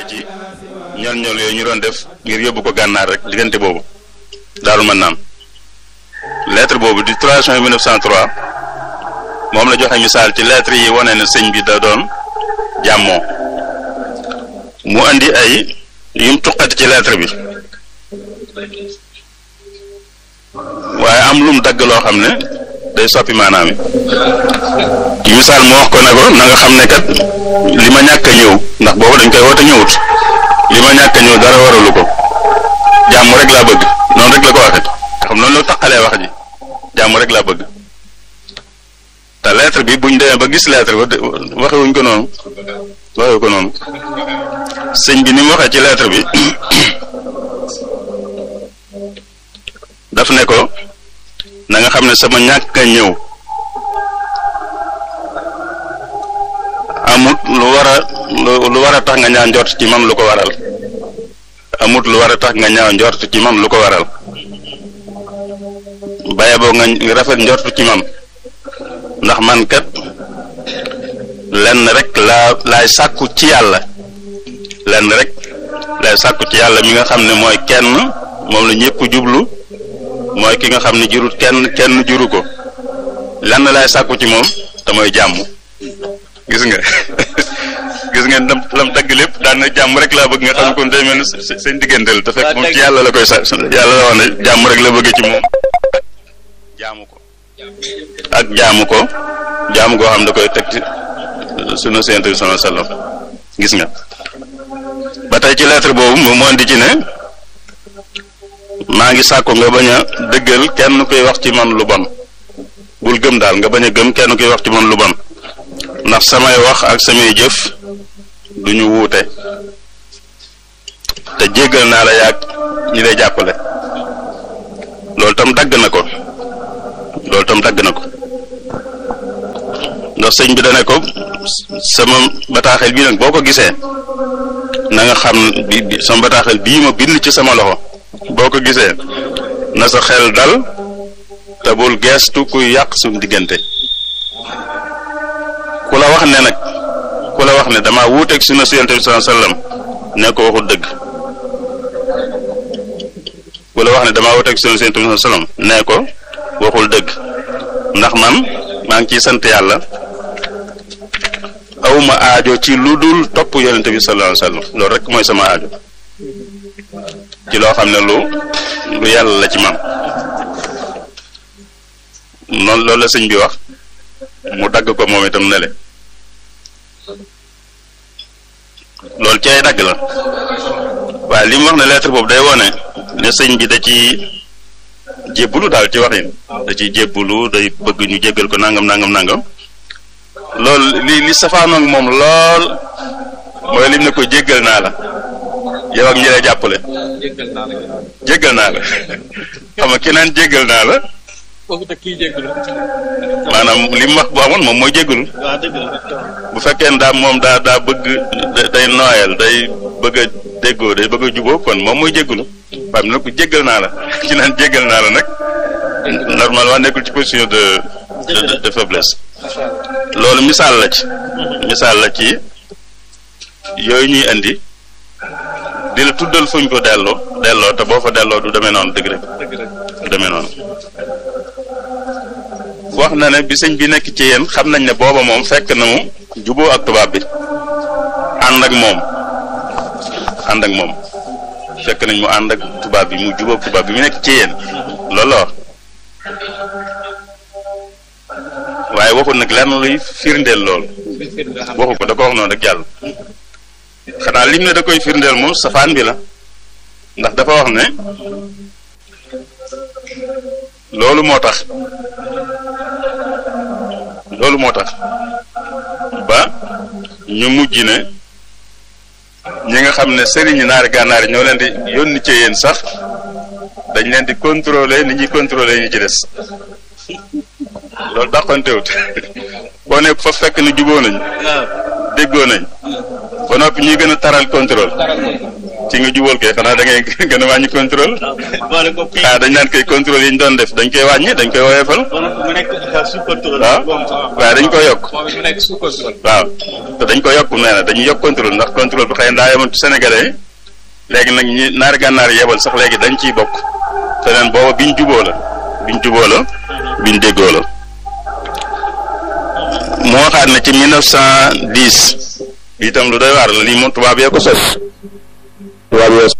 ci ñol ñol yooyu ñu doon def ngir yóbbu ko gànnaar rek diggante boobu daaru mën naan lettre boobu di 3 juin 1903 moom la joxe misaal ci lettre yi wane ne sëñ bi da doon jàmmoo mu andi ay yum tuqati ci lettre bi waaye am lum dagg loo xam ne day soppi maanaam yi misaal mu wax ko ne ko na nga xam ne kat li ma ñàkk a ñëw ndax boobu dañ koy woote ñëwut li ma ñàkk a ñëw dara waralu ko jàmm rek laa bëgg noonu rek la ko waxee xam noonu la taqalee wax ji jàmm rek laa bëgg te lettre bi buñ demee ba gis lettre ba waxewuñ ko noonu waxewu ko noonu sëñ bi ni mu waxee ci lettre bi daf ne ko na nga xam ne sama ñàkk a ñëw amut lu war a lu war a tax nga ñaaw njort ci man lu ko waral amut lu war a tax nga ñaaw njort ci man lu ko waral baye boo nga rafet njort ci man ndax man kat lenn rek laa laay sàkku ci yàlla lenn rek laay sàkku ci yàlla mi nga xam ne mooy kenn moom la ñëpp jublu mooy ki nga xam ne jurut kenn kenn juru ko lenn laay sàkku ci moom te mooy jàmm gis nga gis nga lam lam dagg lépp daan na jàmm rek laa bëgg nga xam kon day mel ni seen digganteel te fekk moom ci yàlla la koy sa yàlla la wax ne jàmm rek la bëgg ci moom jaamu ko ak jaamu ko jaamu goo xam da koy teg ci sunu Yonent bi sallallahu alayhi wasallam gis nga ba tey ci lettre boobu moom moo di ci ne maa ngi sàkku nga bañ a dëggal kenn koy wax ci man lu bon bul gëm daal nga bañ a gëm kenn koy wax ci man lu bon ndax samay wax ak samay jëf du ñu wuute te jéggal naa la yàgg ñi lay jàppale loolu tam dagg na ko loolu tam dagg na ko ndax sëñ bi dane ko sama bataaxel bii nag boo ko gisee na nga xam bi sama bataaxel bii ma bind ci sama loxo boo ko gisee na sa xel dal te bul geestu kuy yàq suñu diggante ku la wax ne nag ku la wax ne dama wuuteeg sunna si Yonent bi sallallahu alayhi wasallam ne ko waxul dëgg ku la wax ne damaa wuuteeg sunna si Yonent bi sallallahu alayhi wasallam ne ko waxul dëgg ndax man maa ngi ciy sant yàlla awma aajo ci lu dul topp Yonent bi sallallahu alayhi wasallam loolu rek mooy sama aajo ci loo xam ne lu lu yàlla la ci man noonu loolu la sëñ bi wax mu dagg ko moom itam nele loolu ci ay dagg la waaye li mu wax ne lettre boobu day wone ne sëñ bi da ci jébbulu daal ci waxin da ci jébbulu day bëgg ñu jéggal ko nangam nangam nangam loolu li li safaanoog moom lool mooy lim ne ko jéggal naa la yow ak ñi lay jàppale jéggal naa la xam nga ki naan jéggal naa la maanaam li mu wax bu amoon moom mooy jéggalu bu fekkee ne daa moom daa daa bëgg day nooyal day bëgg a déggoo day bëgg a juboo kon moom mooy jéggalu waaye nag ko jéggal naa la ki naan jéggal naa la nag normalement nekkul ci position de de de faiblesse loolu misaal la ci misaal la ci yooyu ñuy indi di la tuddal fuñ ko delloo delloo te boo fa delloo du demee noonu dëgg rek du demee noonu wax na ne bi sëñ bi nekk ci yéen xam nañ ne booba moom fekk na mu juboo ak tubaab bi ànd ak moom ànd ak moom fekk nañ mu ànd ak tubaab bi mu juboo ak tubaab bi mu nekk ci yéen loolu la wax waaye waxul nag lenn luy firndeel lool waxu ko da ko wax noonu rek jàll xanaa lim ne da koy firndeel moom safaan bi la ndax dafa wax ne loolu moo tax loolu moo tax ba ñu mujj ne ñi nga xam ne sëriñi naari gànnaar yi ñoo leen di yónni ci yéen sax dañ leen di contrôler ni ñuy contrôler ñu ci des loolu dàqantewut boo ne fa fekk ni juboo nañ déggoo nañ ba noppi ñuy gën a taral contrôle ci nga jubal kay xanaa da ngay gën a wàññi contrôle boole ko kii ah dañ naan koy contrôle yi ñu doon def dañ koy wàññi dañ koy woyofal mu nekk sous contrôle. waaw waaye dañ ko yokk moom it mu nekk sous contrôle. waaw te dañ ko yokk nee na dañuy yokk contrôle ndax contrôle bi xëy na daa yemoon ci sénégalais yi léegi nag ñi naari gànnaar yebal sax léegi dañ ciy bokk feneen booba biñ juboo la biñ juboo la biñ déggoo la moo waxaat ne ci 1910 bi itam lu doy waar la lii moom tubaab yee ko sos tubaab yee